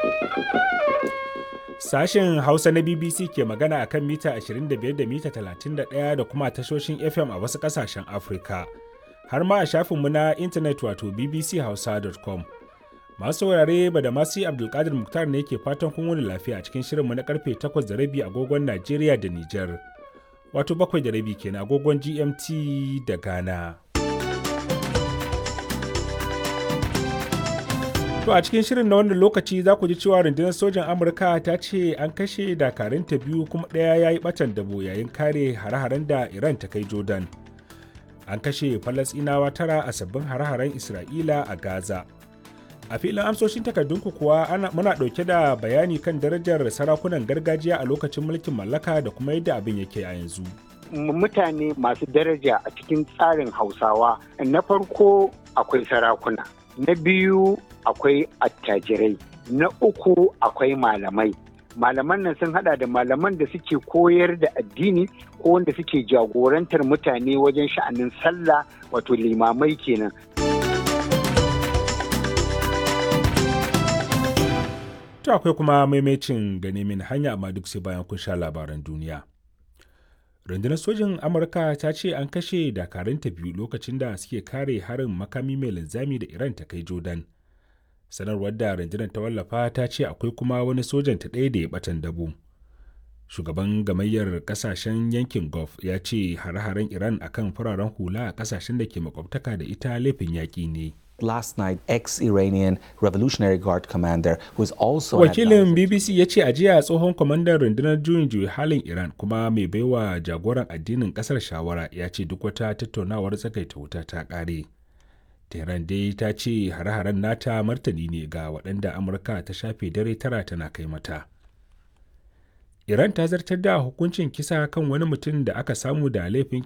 Sashen Hausa na BBC ke magana akan mita 25 da mita 31 da kuma tashoshin FM a wasu ƙasashen Afirka. Har ma a shafinmu na intanet wato bbchausa.com. Masu saurare ba da masu Abdulkadir Muktar ne ke fatan kun wani lafiya a cikin shirinmu na karfe 8 da rabi agogon Najeriya da Nijar. Wato bakwai da rabi kenan agogon GMT da Ghana. To a cikin shirin na wannan lokaci za ku ji cewa rundunar sojan Amurka ta ce an kashe dakarunta biyu kuma ɗaya ya yi ɓatan dabo yayin kare hare-haren da Iran ta kai Jordan. An kashe Falasɗinawa tara a sabbin hare-haren Isra'ila a Gaza. A filin amsoshin takardunku kuwa ana, muna ɗauke da bayani kan darajar sarakunan gargajiya a lokacin mulkin mallaka da kuma yadda abin yake a yanzu. Mutane masu daraja a cikin tsarin Hausawa na farko akwai sarakuna. na biyu akwai attajirai na uku akwai malamai malaman nan sun hada da malaman da suke koyar da addini ko wanda suke jagorantar mutane wajen sha'anin sallah wato limamai kenan to akwai kuma maimacin gane min hanya amma duk sai bayan kun sha labaran duniya rundunar sojin amurka ta ce an kashe dakarunta biyu lokacin da suke kare harin makami mai linzami da iran ta kai jordan sanarwar da rundunar ta wallafa ta ce akwai kuma wani sojan ta ɗaya da ya batan dabo shugaban gamayyar kasashen yankin gulf ya ce hare-haren iran akan fararen hula a kasashen da ke makwabtaka da ita laifin yaƙi ne last night ex-Iranian Revolutionary Guard commander who is also Wakilin BBC ya ce a jiya tsohon kwamandan rundunar juyin juyi halin Iran kuma mai baiwa jagoran addinin kasar shawara ya ce duk wata tattaunawar tsakaita wuta ta kare. Tehran dai ta ce hare-haren nata martani ne ga waɗanda Amurka ta shafe dare tara tana kai mata. Iran ta zartar da hukuncin kisa kan wani mutum da aka samu da laifin